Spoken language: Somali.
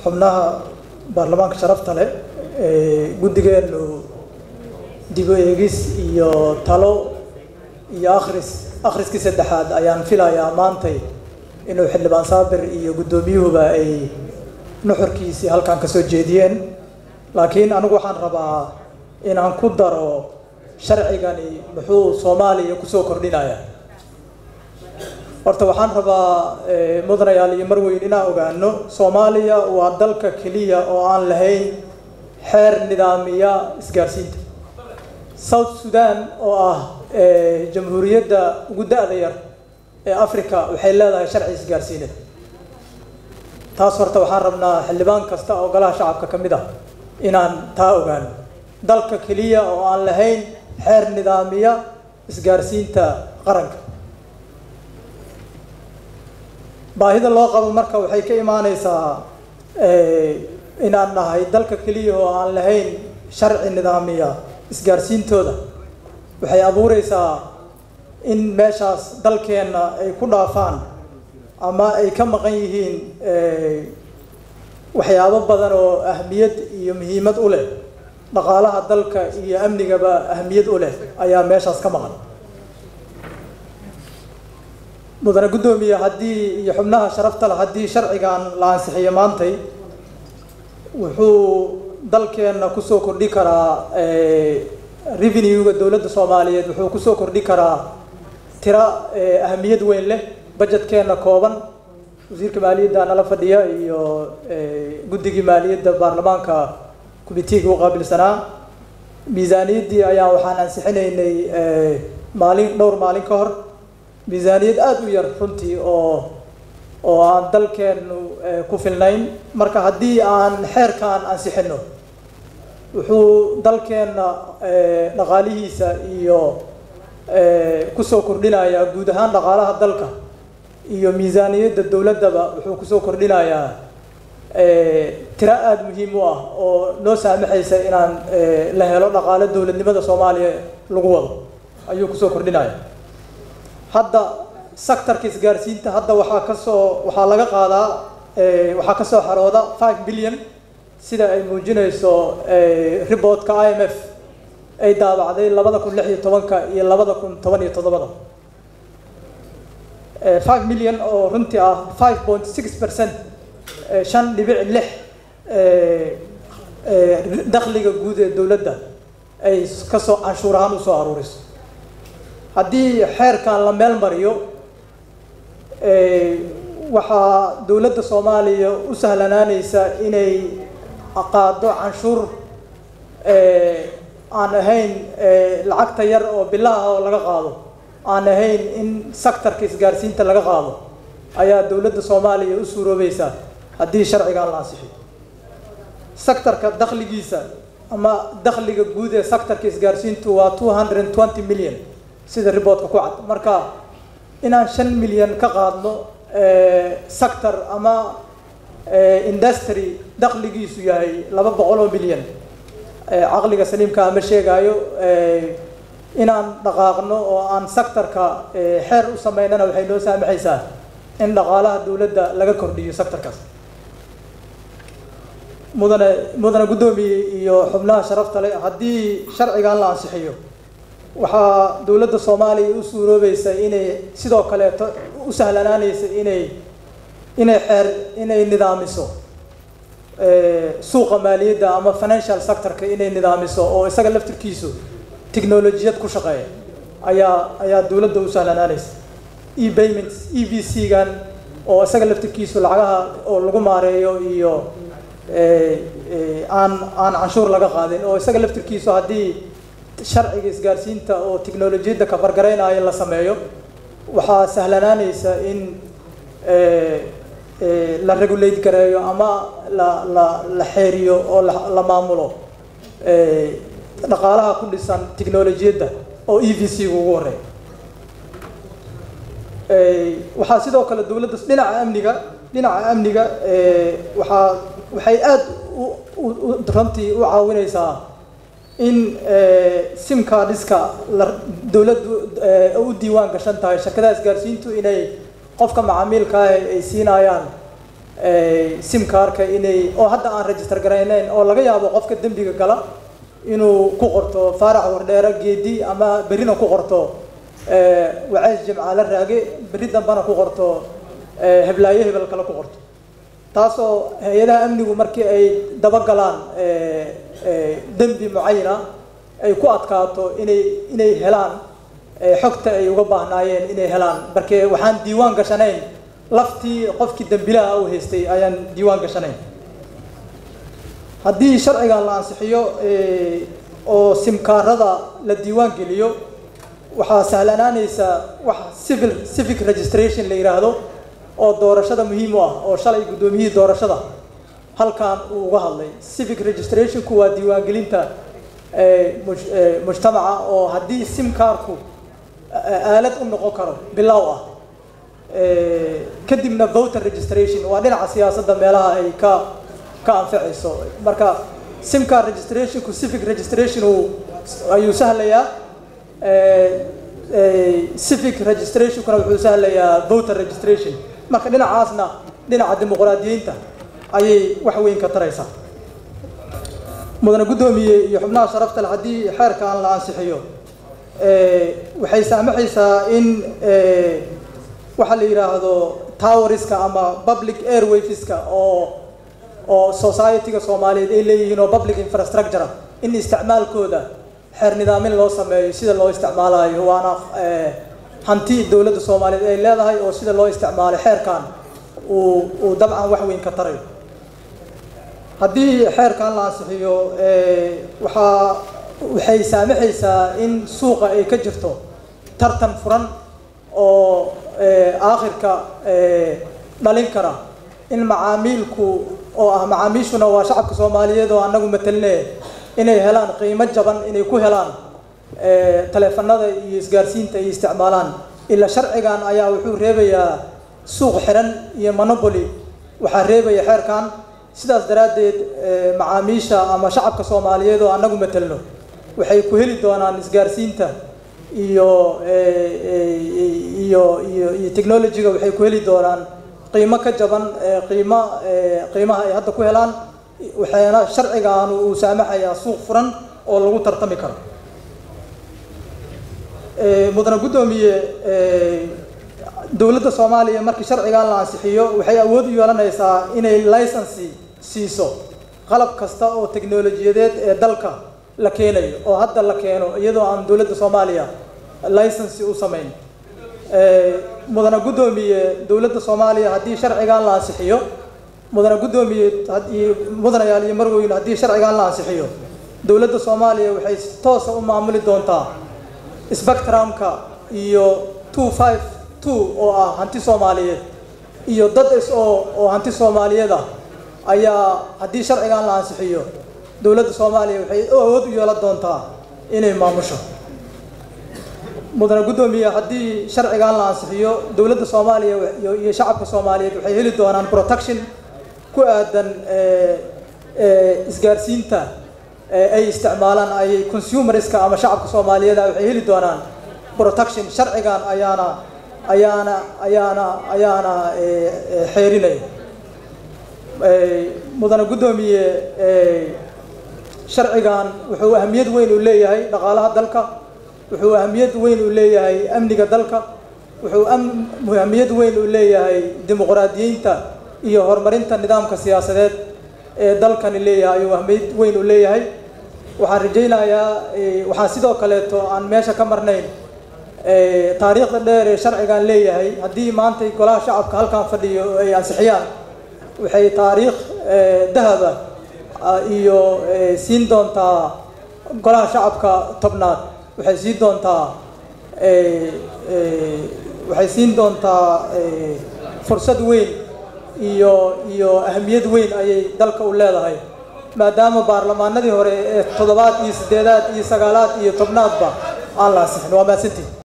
xubnaha baarlamaanka sharafta leh guddigeenu dib u eegis iyo talo iyo akhris akhriskii saddexaad ayaan filayaa maantay inuu xildhibaan saabir iyo guddoomiyuhuba ay nuxurkiisii halkan ka soo jeediyeen laakiin anigu waxaan rabaa inaan ku daro sharcigani muxuu soomaaliya kusoo kordhinayaa horta waxaan rabaa mudanayaal iyo marweyn inaan ogaano soomaaliya waa dalka keliya oo aan lahayn xeer nidaamiya isgaarsiinta south sudan oo ah jamhuuriyadda ugu da-da yar ee africa waxay leedahay sharci isgaarsiineed taas horta waxaan rabnaa xildhibaan kasta oo golaha shacabka ka mid ah inaan taa ogaano dalka keliya oo aan lahayn xeer nidaamiya isgaarsiinta qaranka baahida loo qabo marka waxay ka imaaneysaa inaan nahay dalka keliya oo aan lahayn sharci nidaamiya isgaarsiintooda waxay abuureysaa in meeshaas dalkeenna ay ku dhaafaan ama ay ka maqan yihiin waxyaabo badan oo ahmiyad iyo muhiimad u leh dhaqaalaha dalka iyo amnigaba ahmiyad u leh ayaa meeshaas ka maqan mudane guddoomiye haddii iyo xubnaha sharafta leh haddii sharcigan la ansixiyo maantay wuxuu dalkeenna kusoo kordhi karaa revenue-ga dowladda soomaaliyeed wuxuu kusoo kordhi karaa tira ahmiyad weyn leh budgetkeenna kooban wasiirka maaliyadda nala fadhiya iyo guddigii maaliyadda baarlamaanka committeega u qaabilsanaa miisaaniyaddii ayaa waxaan ansixinaynay maalin dhowr maalin ka hor miisaaniyad aada u yar runtii oo oo aan dalkeenu ku filnayn marka haddii aan xeerkaan ansixino wuxuu dalkeenna dhaqaalihiisa iyo kusoo kordhinayaa guud ahaan dhaqaalaha dalka iyo miisaaniyadda dowladdaba wuxuu kusoo kordhinayaa tiro aada muhiim u ah oo noo saamaxaysa inaan la helo dhaqaale dowladnimada soomaaliya lagu wado ayuu kusoo kordhinaya hadda sectorka isgaarsiinta hadda waxaa kasoo waxaa laga qaadaa waxaa kasoo xarooda five billion sida ay muujinayso reportka i m f ay daabacday labada kun lix iyo tobanka iyo labada kun toban iyo toddobada five million oo runtii ah five point six percent shan dhibic lix dakhliga guud ee dowladda ay kasoo canshuur ahaan usoo aruuriso haddii xeerkan la meel mariyo waxaa dowladda soomaaliya u sahlanaaneysa inay qaado canshuur aan ahayn lacagta yar oo bilaha oo laga qaado aan ahayn in sectorka isgaarsiinta laga qaado ayaa dowladda soomaaliya u suuroobeysa haddii sharcigan la ansixiyo sectorka dakhligiisa ama dakhliga guud ee sectorka isgaarsiintu waa two hundred twenty million sida reportka ku cad marka inaan shan milyan ka qaadno sector ama industry dakhligiisu yahay laba boqol oo milyan caqliga saliimka ama sheegaayo inaan dhaqaaqno oo aan sectorka xeer u sameynana waxay noo saamaxaysaa in dhaqaalaha dowladda laga kordhiyo sectorkaas mudane mudane guddoomiye iyo xubnaha sharafta leh haddii sharcigan la ansixiyo waxaa dowladda soomaaliya u suuroobeysa inay sidoo kaleeto u sahlanaaneysa inay inay xeer inay nidaamiso suuqa maaliyadda ama financial sectorka inay nidaamiso oo isaga laftirkiisu technolojiyad ku shaqeeya ayaa ayaa dowladda u sahlanaaneysa e payments e v c gan oo isaga laftirkiisu lacagaha oo lagu maareeyo iyo aan aan canshuur laga qaadin oo isaga laftirkiisu haddii sharciga isgaarsiinta oo technolojiyadda kafargaraynaayo la sameeyo waxaa sahlanaaneysa in la regulate gareeyo ama la la la xeeriyo oo la maamulo dhaqaalaha ku dhisan technolojiyadda oo e v c gu ugu horeeya waxaa sidoo kale dowladda dhinaca amniga dhinaca amniga waxaa waxay aada runtii u caawineysaa in simka dhiska la dowladdu u diiwaan gashan tahay shirkadaha isgaarsiintu inay qofka macaamiilka ah ay siinayaan simkaarka inay oo hadda aan register garaynayn oo laga yaabo qofka dembiga gala inuu ku qorto faarax wardheere geedi ama berrina ku qorto waceys jimcaale raage berri dambana ku qorto heblaayo hebel kale ku qorto taasoo hay-adaha amnigu markii ay dabagalaan dembi mucayana ay ku adkaato inay inay helaan xogta ay uga baahnaayeen inay helaan marke waxaan diiwaan gashanayn laftii qofkii dembilaha u haystay ayaan diiwaan gashanayn haddii sharcigan la ansixiyo oo simkaarada la diiwaan geliyo waxaa sahlanaanaysa wax civil civic registration la yidhaahdo oo doorashada muhiim u ah oo shalay guddoomiyihii doorashada halkan uu uga hadlay civic registrationku waa diiwaangelinta mujtamaca oo haddii simkaarku aalad u noqon karo bilow ah kadibna voter registration waa dhinaca siyaasadda meelaha ay ka ka anficayso marka simcar registrationku civic registration ayuu sahlayaa civic registrationkuna wuxuu sahlayaa voter registration marka dhinacaasna dhinaca dimuqraadiyiinta ayay wax weyn ka taraysaa mudane guddoomiye iyo xubnaha sharafta le haddii xeerkan la ansixiyo waxay saamaxaysaa in waxaa la yidhaahdo towerska ama public airwaveska oo oo society-ga soomaaliyeed ay leeyihiin oo public infrastructure in isticmaalkooda xeer nidaamin loo sameeyo sida loo isticmaalayo waana hanti dowladda soomaaliyeed ay leedahay oo sida loo isticmaalo xeerkan uu uu dabcan wax weyn ka tarayo haddii xeerkan la ansixiyo waxaa waxay saamaxaysaa in suuqa ay ka jirto tartan furan oo aakhirka dhalin kara in macaamiilku oo ah macaamiishuna waa shacabka soomaaliyeed oo anagu mataline inay helaan qiimo jaban inay ku helaan taleefanada iyo isgaarsiinta ay isticmaalaan ilaa sharcigan ayaa wuxuu reebayaa suuq xiran iyo monopoly waxaa reebaya xeerkan sidaas daraaddeed macaamiisha ama shacabka soomaaliyeed oo anagu matelno waxay ku heli doonaan isgaarsiinta iyo iyo iyo iyo technologyga waxay ku heli doonaan qiimo ka jaban qiimo qiimaha ay hadda ku helaan waxaana sharcigan uu saamaxayaa suuq furan oo lagu tartami karo mudane guddoomiye dowladda soomaaliya markii sharcigan la ansixiyo waxay awood u yeelanaysaa inay licensi siiso qalab kasta oo teknolojiyadeed ee dalka la keenayo oo hadda la keeno iyadoo aan dowladda soomaaliya licensi u samayn mudane guddoomiye dowladda soomaaliya haddii sharcigan la ansixiyo mudane guddoomiye haddii mudanayaal iyo marweyn haddii sharcigan la ansixiyo dowladda soomaaliya waxay si toosa u maamuli doontaa spectrumka iyo two five two oo ah hanti soomaaliyeed iyo dad is oo oo hanti soomaaliyeed ah ayaa haddii sharcigan la ansixiyo dowladda soomaaliya waxay awood u yeelan doontaa inay maamusho mudane guddoomiye haddii sharcigan la ansixiyo dowladda soomaaliya iyo shacabka soomaaliyeed waxay heli doonaan protection ku aadan isgaarsiinta ay isticmaalaan ay consumerska ama shacabka soomaaliyeed waxay heli doonaan protection sharcigan ayaana ayaana ayaana ayaana xeerinaya mudane guddoomiye sharcigan wuxuu ahamiyad weyn u leeyahay dhaqaalaha dalka wuxuu ahamiyad weyn u leeyahay amniga dalka wuxuu ahamiyad weyn u leeyahay dimuqraadiyiinta iyo horumarinta nidaamka siyaasadeed ee dalkani leeyahay ayuu ahamiyad weyn u leeyahay waxaan rajaynayaa waxaan sidoo kaleeto aan meesha ka marnayn taariikhda dheer ee sharcigan leeyahay haddii maanta golaha shacabka halkan fadhiyo ay ansixiyaan waxay taariikh dahaba iyo siin doontaa golaha shacabka tobnaad waxay siin doontaa waxay siin doontaa fursad weyn iyo iyo ahamiyad weyn ayay dalka u leedahay maadaama baarlamaanadii hore ee toddobaad iyo siddeedaad iyo sagaalaad iyo tobnaadba aan la ansixin waa mahadsantihin